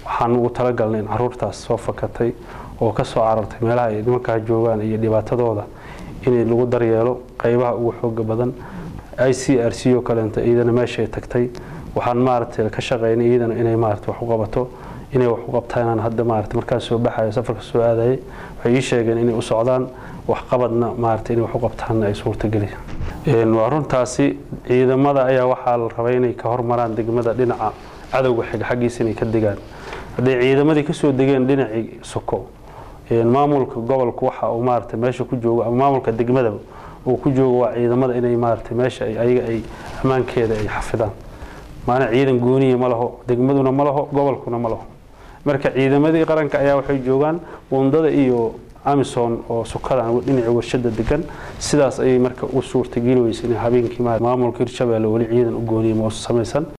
waxaan ugu talagalnay in caruurtaas soo fakatay oo ka soo carartay meelaha ay nimankaa joogaan iyo dhibaatadooda in lagu daryeelo qaybaha ugu xooga badan i c r c oo kaleento iyadana meeshay tagtay waxaan maaragtay ka shaqaynay iyadana inay maaragtay wax u qabato inay wax u qabtaan hadda maaragtay markaas soo baxayo safarka soo aadayay waxay ii sheegeen inay u socdaan waxqabadna maaragtay inay wax u qabtaanna ay suurtageli waa runtaasi ciidamada ayaa waxaa la rabay inay ka hormaraan degmada dhinaca cadowga xiga xaggiisa inay ka degaan hadday ciidamadii kasoo degeen dhinacii soko maamulka gobolka waxa uu maaragtay meesha ku joogo ama maamulka degmadaba uu ku joogo waa ciidamada inay maaragtay meesha ayaga ay ammaankeeda ay xafidaan maana ciidan gooniya ma laho degmaduna ma laho gobolkuna ma laho marka ciidamadii qaranka ayaa waxay joogaan wundada iyo amison oo sukadan dhinaca warshada degan sidaas ayay marka u suurtageli weysa in habeenkii maamulka hirshabeelle weli ciidan u gooniya ma samaysan